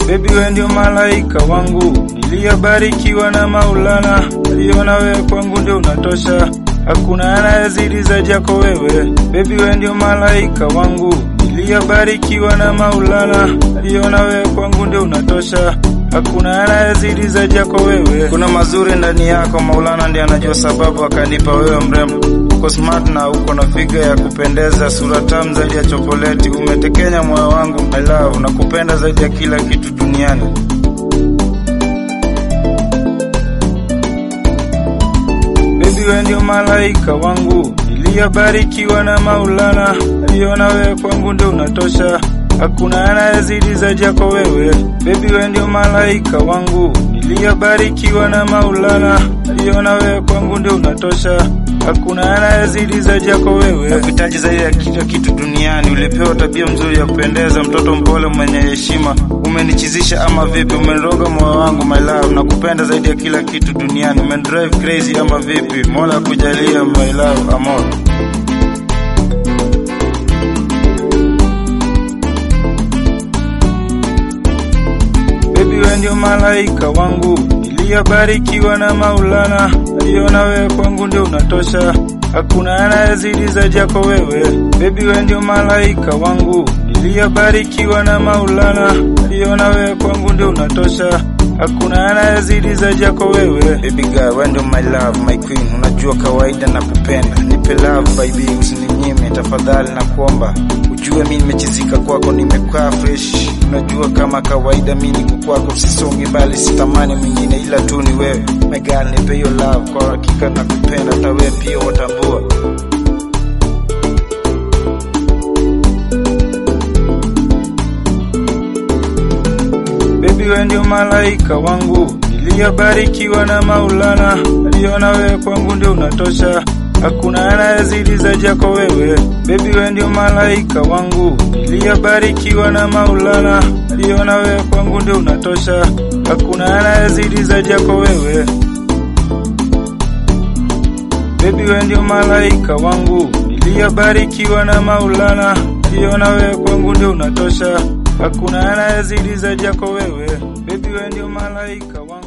Baby we ndio malaika wangu, niliyobarikiwa na Maulana, aliona wewe kwangu ndio unatosha, hakuna anayezidi zaidi yako wewe. Baby we ndio malaika wangu, niliyobarikiwa na Maulana, aliona wewe kwangu ndio unatosha, hakuna anayezidi zaidi yako wewe. Kuna mazuri ndani yako, Maulana ndiye anajua sababu akanipa wewe mrembo. Uko smart na uko na figa ya kupendeza, sura tamu zaidi ya chokoleti, umetekenya moyo wangu my love, nakupenda zaidi ya kila kitu duniani. Baby we ndio malaika wangu, niliyobarikiwa na Maulana, aliona wewe kwangu ndio unatosha, hakuna anayezidi zaidi yako wewe. Baby we ndio malaika wangu, niliyobarikiwa na Maulana, aliona wewe kwangu ndio unatosha, hakuna anayezidi zaidi yako wewe. Nakuhitaji zaidi ya kila kitu duniani, ulipewa tabia mzuri ya kupendeza, mtoto mpole mwenye heshima, umenichizisha ama vipi? Umeniroga moyo wangu my love, nakupenda zaidi ya kila kitu duniani, umenidrive crazy ama vipi? Mola akujalia my love, amor. Baby we ndio malaika wangu, niliyobarikiwa na Maulana, aliona wewe kwangu ndio unatosha, hakuna anayezidi zaidi yako wewe. Baby we ndio malaika wangu, niliyobarikiwa na Maulana, aliona wewe kwangu ndio unatosha, hakuna anayezidi zaidi yako wewe. Baby girl, wewe ndio my love, my queen, unajua kawaida na kupenda, nipe love baby, usininyime tafadhali, na kuomba ujue mi nimechizika kwako, nimekaa fresh, unajua kama kawaida mi niko kwako, sisongi bali sitamani mwingine ila tu ni wewe. My girl, nipe hiyo love, kwa hakika nakupenda, hata wewe pia watambua. Baby we ndio malaika wangu, niliyobarikiwa na Maulana, aliona wewe kwangu ndio unatosha, hakuna anayezidi zaidi yako wewe. Baby we ndio malaika wangu, niliyobarikiwa na Maulana, aliona wewe kwangu ndio unatosha, hakuna anayezidi zaidi yako wewe. Baby we ndio malaika wangu, niliyobarikiwa na Maulana, aliona wewe kwangu ndio unatosha, hakuna anayezidi zaidi yako wewe. Baby we ndio malaika wangu.